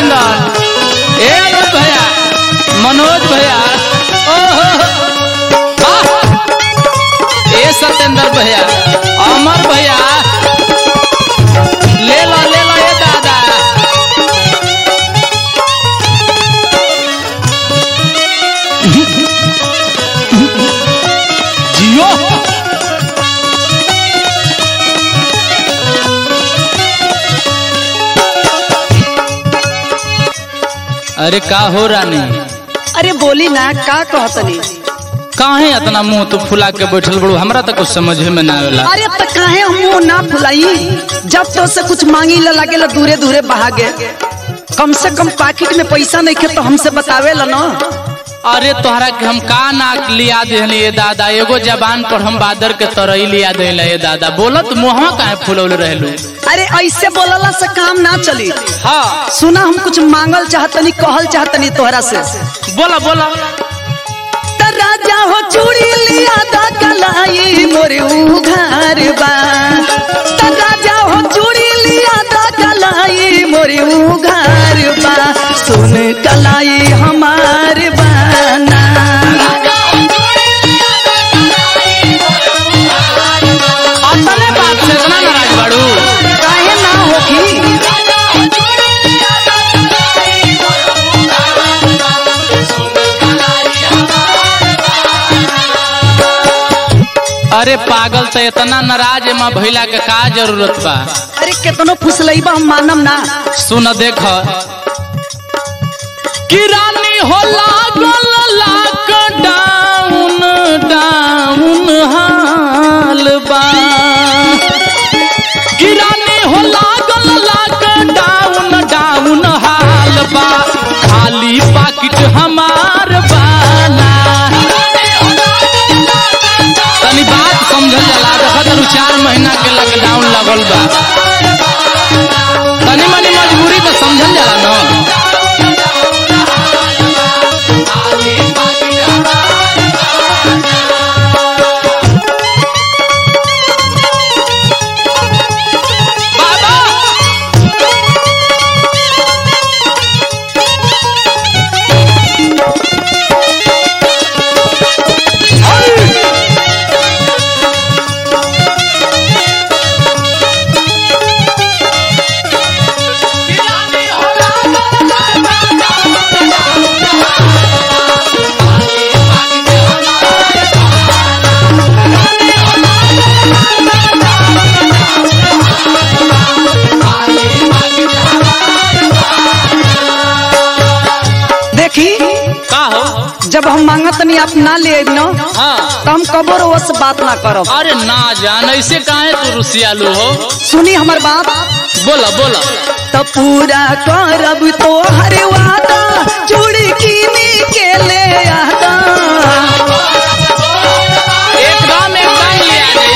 चंदन ए अनूप भैया मनोज भैया ओहो वाह! ए सत्येंद्र भैया अमर भैया ले लो ले लो ए दादा जियो अरे का हो रानी अरे बोली ना का कहतनी काहे इतना मुंह तो फुला के बैठल बड़ू हमरा तो कुछ समझ में ना आवेला अरे तो काहे हम मुंह ना फुलाई जब तो से कुछ मांगी ला लागे दूरे दूरे भागे कम से कम पाकिट में पैसा नहीं खे तो हमसे बतावे ला ना अरे तोहरा के हम का ना लिया देहली ये दादा एगो जबान पर हम बादर के तरई लिया देला ये दादा बोलत मुहवा काहे फुलौले रहलू अरे ऐसे बोलला से काम ना चली हाँ सुना हम कुछ मांगल चाहतनी कहल चाहतनी तोहरा से बोला बोला त राजा हो चूड़ी लिया दा कलाई मोरे उघार बा त राजा हो चूड़ी लिया दा कलाई मोरे उघार बा सुन कलाई हमार बाना अपने बात से इतना नाराज बाड़ू काहे ना होखी अरे पागल तो इतना नाराज माँ भैला के का जरूरत बा अरे केतनो फुसलैबा हम मानम ना सुन देख किरानी हो लागल लॉकडाउन डाउन हाल बा किरानी हो लागल लॉकडाउन डाउन हाल बा खाली पाकिट हमार बाना तनी बात समझल जाला देखो तरू चार महीना के लॉकडाउन लगल बा तनी मनी मजबूरी तो समझल जाला न बाबा देखी का हो जब हम मांगत नहीं आप ना ले न हाँ तो हम कबो रोज से बात ना करब अरे ना जान ऐसे काहे तू रुसियालू हो सुनी हमर बात बोला बोला तो पूरा करब तो हर वादा चूड़ी कीनी के ले आदा एकदम एकदम लिया दे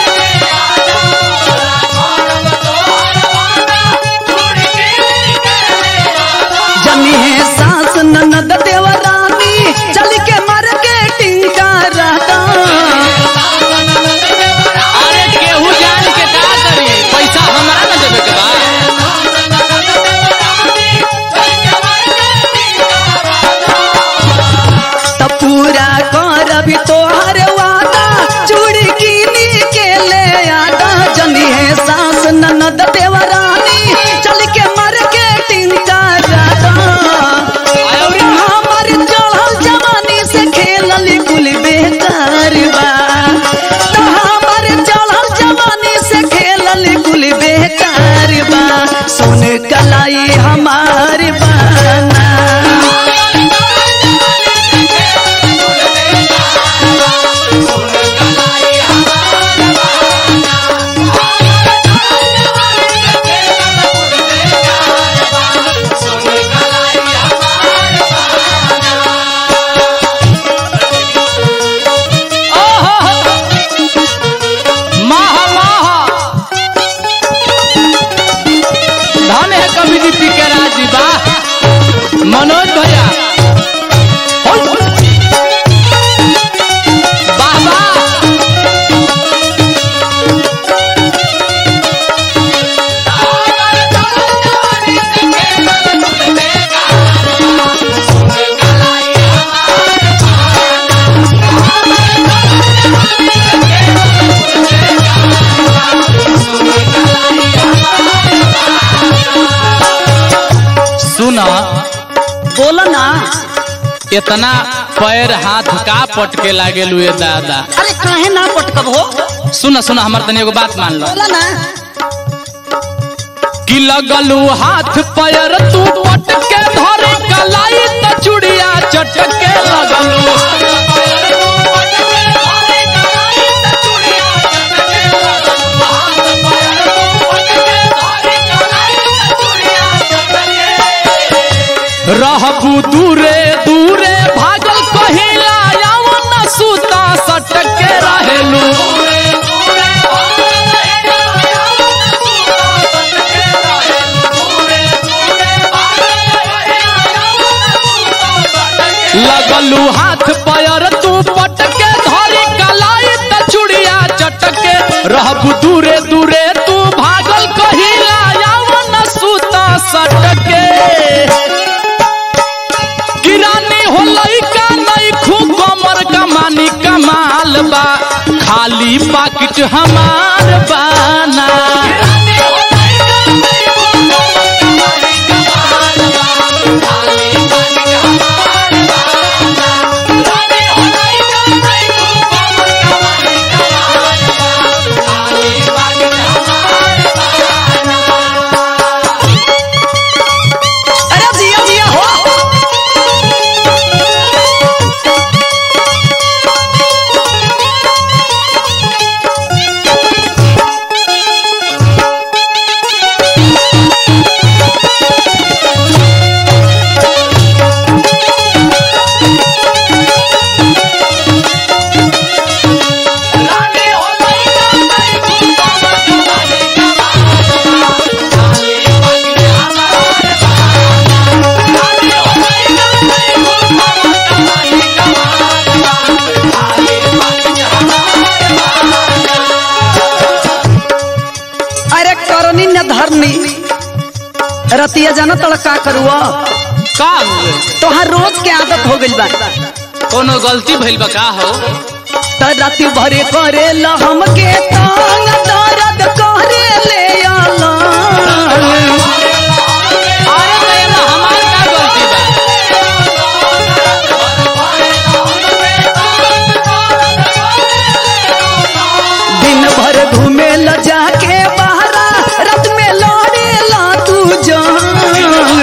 जनी है सास ननद देवरानी चल के मार्केटिंग का रहता अरे केहू जान के का करी पैसा हमरा ना देवे के बा तो पूरा करब तो हर वादा चूड़ी कीनी के ले आदा जनी है सास ननद देवरानी चल के मार्केटिंग का रहता और हमर चढ़ल जवानी से खेलल कुल बेकार बा तो हमर चढ़ल जवानी से खेलल कुल बेकार बा सुन कलाई हमार बाना माह माह धन इतना पैर हाथ का पटके लागे लुए दादा अरे काहे ना पटकब हो सुन सुन हमर तनी एगो बात मान लो बोला ना कि लगलू हाथ पैर तू पटके धरे कलाई त चुड़िया चटके लगलू रहबू दूरे दूरे भागल कहिला यवन सूता सटके रहेलू लगलू हाथ पैर तू पटके धरी कलाई त चुड़िया चटके रहबू दूरे दूरे तू भागल कहिला यवन सूता सटके किरानी हो लइका नहीं खूब कमर कमानी कमाल बा खाली पाकिट हमार बाना अरे जिया जिया हो अरे करनी न धरनी रतिया जाना तड़ का करुआ का हुए? तोहार रोज के आदत हो गइल बा कोनो गलती भइल बा का हो त राति भरे करे ल हमके तांग दर्द करे ले आला अरे तो एमा हमार का गलती बा दिन भर घूमे ल जाके बहरा रात में लौड़े ला तू जान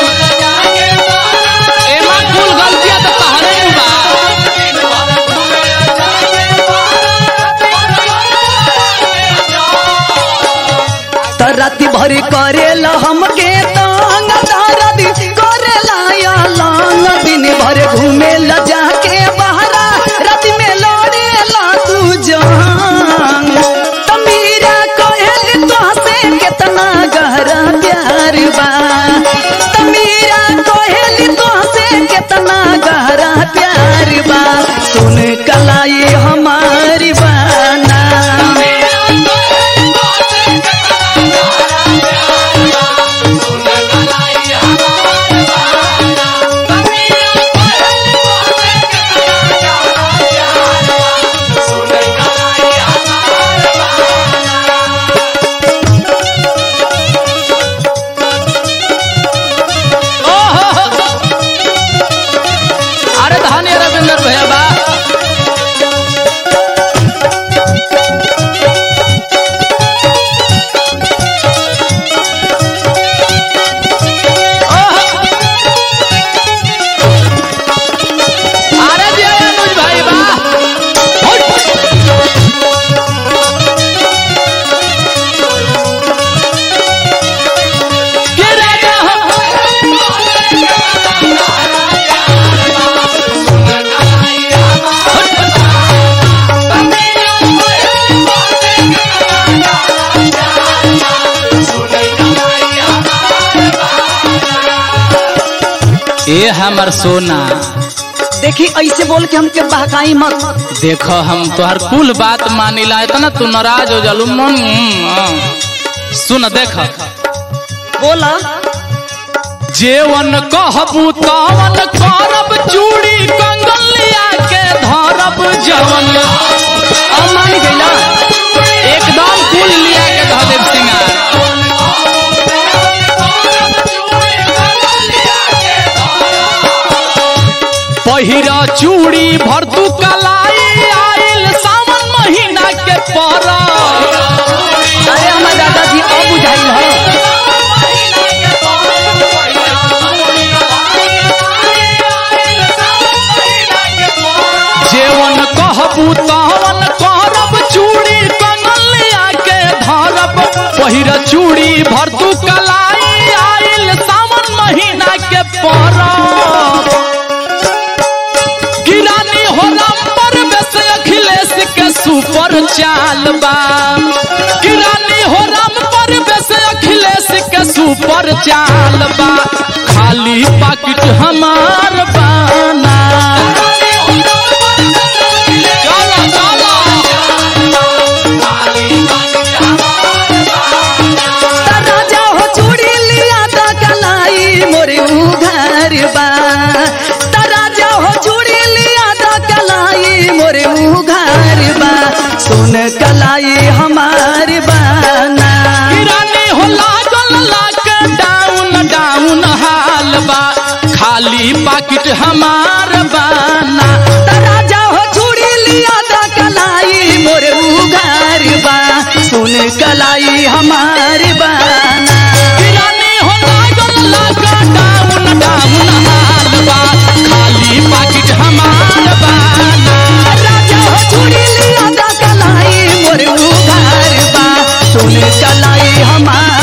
एमा कुल गलतियां तो तहरे नु बा त राति भर करे ल हमके तांग दर्द करे ला या लांग दिन भर घूमे ल जाके बहरा रात में लौड़े ला तू जान त मीरा कहल तोहसे कितना गहरा प्यार बा त मीरा कहल तोहसे कितना गहरा प्यार बा सुन कलाई हमारी बाना ओहो अरे धनी रविंद्र भैया बा ओहो। अरे जी अनुज भाई बा होट। के राजा हो ए हमर सोना देखी ऐसे बोल के हमके बहकाई मत देखो हम तोहर कुल बात मानिला इतना तू नाराज हो जालू मन सुन देख बोला जेवन कहबू तवन करब चूड़ी कंगन लिया के धरब जवन अब मान गईला एकदम कुल लिया के धर देव सिंगार पहिरा चूड़ी भर तू कलाई आइल सावन महीना के परा अरे हमार दादाजी अब बुझाइल ह जेवन कहबू तवन करब चूड़ी कंगलिया के धरब पहिरा चूड़ी भर तू कलाई आइल सावन महीना के परब किरानी हो पर बेस अखिलेश के सुपर चाल बा किरानी हो पर बेस अखिलेश के सुपर चाल बा खाली पाकिट हमार बाना चलो चलो त राजा हो चूड़ी लिया त कलाई मोरे उघार बा त राजा हो चूड़ी लिया त कलाई मोरे उघार बा सुन कलाई हमार बाना किरानी हो लागल लॉकडाउन डाउन हाल बा खाली पाकिट हमार बाना त राजा हो चूड़ी लिया त कलाई मोरे उघार बा सुन कलाई हमार बाना किरानी हो लागल लॉकडाउन डाउन हाल बा खाली पाकिट हमार बाना राजा हो चूड़ी लिया त कलाई मोरे उघार बा सुन कलाई हमार